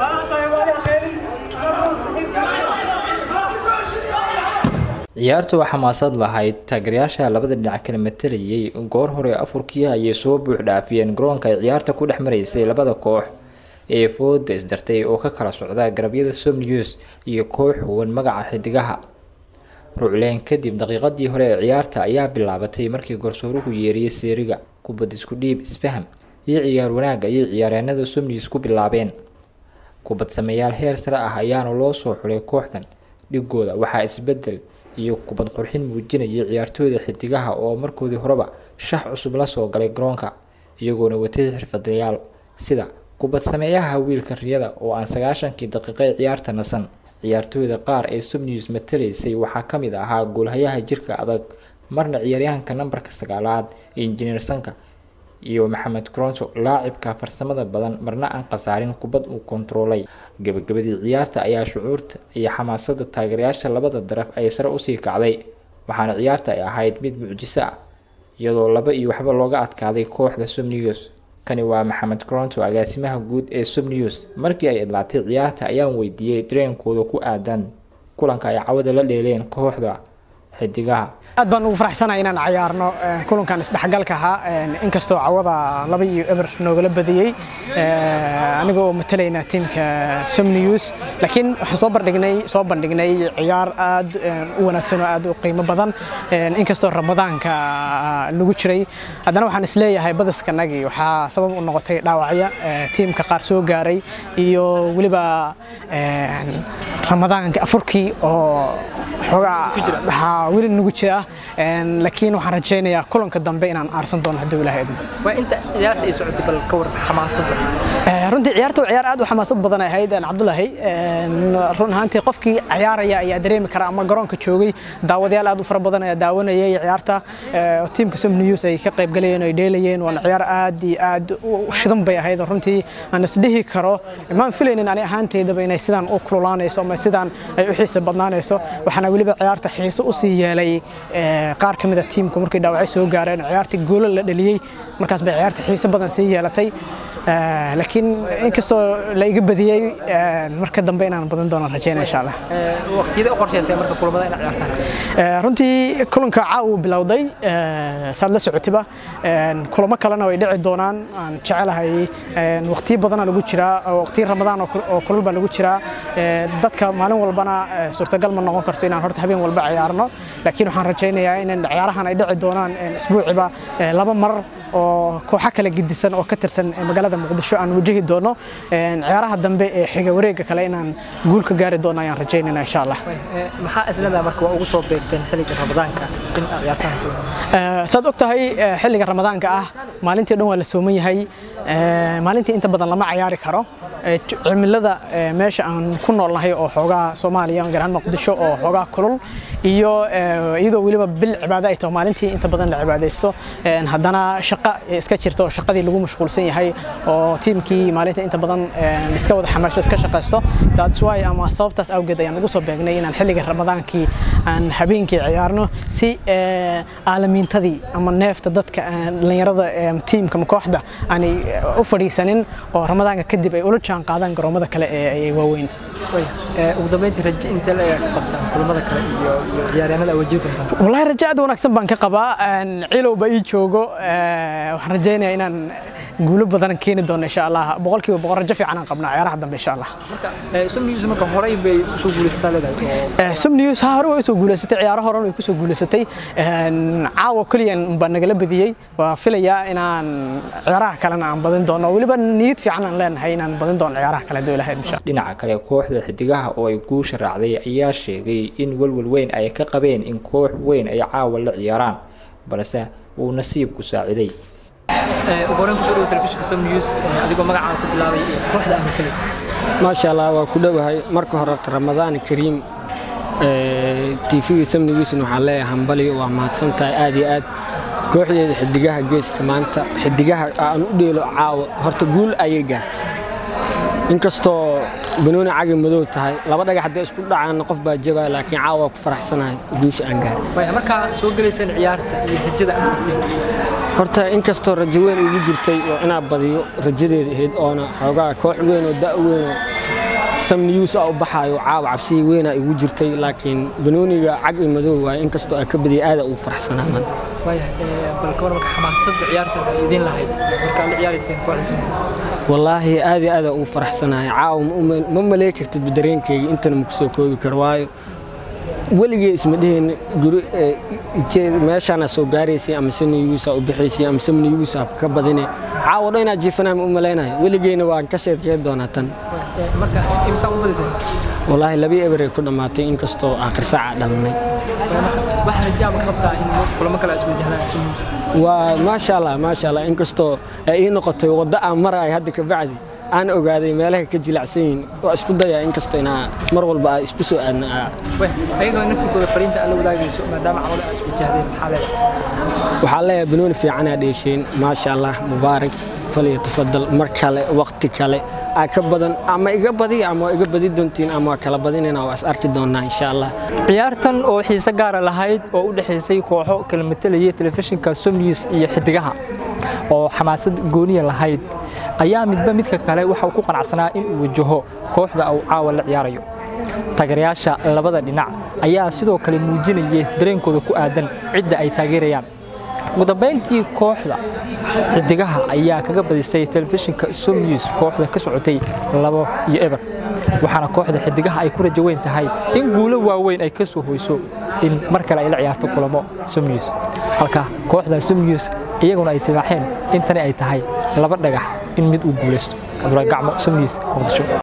ciyaartu waa xamaasad lahayd taageerayaasha labada dhinac kala matalayay goor hore afurkii ayay soo buux dhaafiyeen garoonka ay ciyaarta ku dhex maraysay labada koox ee fooda isdartay oo ka kala socda garabyada somnews iyo koox huwan magaca xidigaha rucleen kadib daqiiqadii hore ee ciyaarta ayaa bilaabatay markii garsooruhu yeeriyey seeriga kubad isku dhiib isfaham iyo ciyaar wanaag ayay ciyaaryahanada somnews ku bilaabeen kubad sameeyaal heer sare ah ayaana loo soo xulay kooxdan dhigooda waxaa isbedel iyo kubad qurxin muujinayay ciyaartooyda xidigaha oo markoodii horeba shax cusub la soo galay garoonka iyagoona watay xirfadlayaal sida kubad sameeyaha wiilka riyada oo aan sagaashankii daqiiqo ee ciyaarta nasan ciyaartooyda qaar ee subnews matalaysay waxaa ka mid ahaa goolhayaha jirka adag marna ciyaaryahanka nambarka sagaalaad injineer sanka iyo maxamed cronto laacibka farsamada badan marna aan khasaarin kubad uu kontaroolay gabagabadii ciyaarta ayaa shucuurta iyo xamaasada taageerayaasha labada daraf ay sare usii kacday waxaana ciyaarta ay ahayd mid mucjiso ah iyadoo laba iyo waxba looga adkaaday kooxda subnews kani waa maxamed cronto agaasimaha guud ee subnews markii ay idlaatay ciyaarta ayaan weydiiyey dareenkooda ku aadan kulanka ay cawada la dheeleen kooxda xidigaha aad baan ugu faraxsanahay inaan cayaarno kulankan isdhexgalka ahaa inkastoo cawada laba iyo eber noogala badiyey aniga oo matalayna tiimka somnews laakiin waxaan soo bandhignay soo bandhignay ciyaar aad u wanaagsan oo aad u qiimo badan inkastoo ramadaanka lagu jiray haddana waxaan isleeyahay badaskanagii waxaa sabab u noqotay dhaawacya tiimka qaar soo gaaray iyo weliba ramadaanka afurkii oo xoogaa weli nagu jira laakiin waxaan rajaynayaa kulanka dambe inaan aarsan doono hadduu ilaahay idmo waa inta ciyaarta ay socotay bal ka war xamaasadda runtii ciyaarta waa ciyaar aad u xamaasad badan ay ahayd cabdulahi run ahaantii qofkii ciyaaraya ayaa dareemi kara ama garoonka joogay daawadayaal aad u fara badan ayaa daawanayay ciyaarta tiimka som news ay ka qaybgalayeen ay dheelayeen waana ciyaar aad iyo aad u shidan bay ahayd runtii aan isdhihi karo maan filaynin ani ahaanteydaba inay sidaan u kululaanayso ama sidaan ay u xiisa badnaanayso waxaana weliba ciyaarta xiiso usii yeelay qaar ka mida tiimku markay dhaawacay soo gaareen ciyaartii goolo la dhaliyey markaas bay ciyaarta xiiso badan sii yeelatay laakiin inkastoo la iga badiyey marka dambe inaan badan doonaan rajeynaya insha allah waqtiyada u qorshaysay marka kulamada inaad ciyaartaan runtii kulanka caawa bilowday saad la socotiba kulamo kalena way dhici doonaan aan jecelahay waqtiyo badana lagu jiraa waqtiyo ramadaan oo kulul baa lagu jiraa dadka maalin walbana suurtagal ma noqon karto inaan horta habeen walba ciyaarno laakiin waxaan rajaynayaa in ciyaarahan ay dhici doonaan isbuuciba laba mar oo kooxo kala gedisan oo ka tirsan magaalada muqdisho aan wajahi doono ciyaaraha dambe ee xiga wareega kale inaan guul ka gaari doono ayaan rajaynayna insha allah maxaa isleedahay marka waa ugu soo beegteen xilliga ramadaanka in aad ciyaartaan saad og tahay xilliga ramadaanka ah maalintii dhan waa la sooman yahay maalintii inta badan lama ciyaari karo cimilada meesha aan ku noolnahay oo xoogaa soomaaliya gaar ahaan muqdisho oo xoogaa kulul iyo iyadoo weliba bil cibaado ay taho maalintii inta badan la cibaadaysto haddana shaqo iska jirta oo shaqadii lagu mashquulsan yahay oo tiimkii maalinta inta badan iska wada xamaasho iska shaqaysto that's why ama sababtaas awgeed ayaan ugu soo beegnay inaan xilliga ramadaankii aan habeenkii ciyaarno si aalamiintadii ama neefta dadka dhallinyarada tiimka ama kooxda aanay u fadhiisanin oo ramadaanka kadib ay ula jaan qaadaan garoomada kale ee waaweyn ugu dambeyntii rajo intee la ka qabtaan kulamada kale iyo ciyaaryahanada wajihi doontaan wallahi rajo aad wanaagsan baan ka qabaa cilowba ii joogo waxaan rajaynayaa inaan guulo badan keeni doono insha allah boqolkiiba boqol rajo fiican aan qabnaa ciyaaraha dambe insha allah marka som news marka horey bay usoo guulaysataa leedahay som news ha hore way usoo guulaysatay ciyaaro horan way kusoo guulaysatay caawa keliyan baa nagala badiyey waa filayaa inaan ciyaaraha kalena aan badin doono weliba niyad fiican aan leenahay inaan badin doono ciyaaraha kale hadduu ilahay insha dhinaca kale kooxda xidigaha oo ay guusha raacday ayaa sheegay in walwal weyn ay ka qabeen in koox weyn ay caawa la ciyaaraan balse uu nasiibku saaciday ugu horreyn kusoo dhawo telefishinka som news adigoo magacaan ku bilaabay kooxda aan matalaysa maasha allah waa ku dhowahay marka hore ramadaan kariim tvga som newsn waxaan leeyahay hambali waa mahadsan tahay aad iyo aad kooxdeeda xidigaha geeska maanta xidigaha aan u dheelo caawa horta guul ayay gaartay inkastoo banooni cagi madow tahay laba dhagax haddii isku dhacaanna qof baa jabaya laakiin caawa waa ku faraxsanahay guusha aan gaaray markaa soo gelaysaan ciyaarta iyo rajada aan wateen horta inkastoo rajo weyn igu jirtay oo inaa badiyo rajadeeda ahayd oona xoogaa koox weyn oo da' weyn oo sam news a u baxaayo caawa cabsigii weynaa igu jirtay laakiin banooniga cag iyo madow waaye inkastoo aan ka badiyay aada ugu faraxsanaa man waayahay bal ka war marka xamaasadda ciyaartan ay idin lahayd markaa la ciyaarayseen kooxda Soomaaliya wallaahi aad iyo aad aan ugu faraxsanahay caawa ma uma- ma malay kartid dareenkayga intana ma kusoo koobi karo waayo weligay isma dheheen guri eh, ije- meeshaana soo gaaraysay ama samniyuusa u bixaysay ama samniyuusa ka badine caawa dhan inaad jiifanaa ma u malaynayo weligeyna waan ka sheekeyn doonaa tan Ee, marka imisa u badiseen wallaahi labii eberay ku dhammaatay inkastoo aakhir saaca dhalnay waxaa rajaab ka qabtaa in kulamo kale is wajahnaan Soomaaliya waa maasha allah maasha allah inkastoo ay ii noqotay waddo aan marayo hadda ka bacdi aan ogaaday meelaha ka jilacsan yihiin waa isku dayaa inkastoo inaa mar walba aa isku soo aadna aa way ayagoo naftigooda fariinta aad la wadaagayso maadaama cawle aad is wajahdeen maxaa leedahay waxaa leeyahay banooni fiicanaa dheesheen maasha allah mubaarak falyatafadal mar kale waqti kale aa ka badan ama iga badiya ama waa iga badi doontiin ama waa kala badinayna waa is arki doonaa insha allah ciyaartan oo xiise gaara lahayd oo u dhexaysay kooxo kala matalayay telefishinka somnews iyo xidigaha oo xamaasad gooniya lahayd ayaa midba midka kale waxa uu ku qanacsanaa in uu wajaho kooxda uu caawa la ciyaarayo taageerayaasha labada dhinac ayaa sidoo kale muujinayay dareenkooda ku aadan cidda ay taageerayaan ugu dambayntii kooxda xidigaha ayaa kaga badisay telefishinka somnews kooxda ka socotay labo iyo eber waxaana kooxda xidigaha ay ku rajo weyn tahay in guulo waaweyn ay ka soo hoyso in mar kale ay la ciyaarto kulamo somnews halka kooxda somnews iyaguna ay tibaaxeen in tani ay tahay laba dhagax in mid uu guulaysto abdullah gacmo somnews muqdisho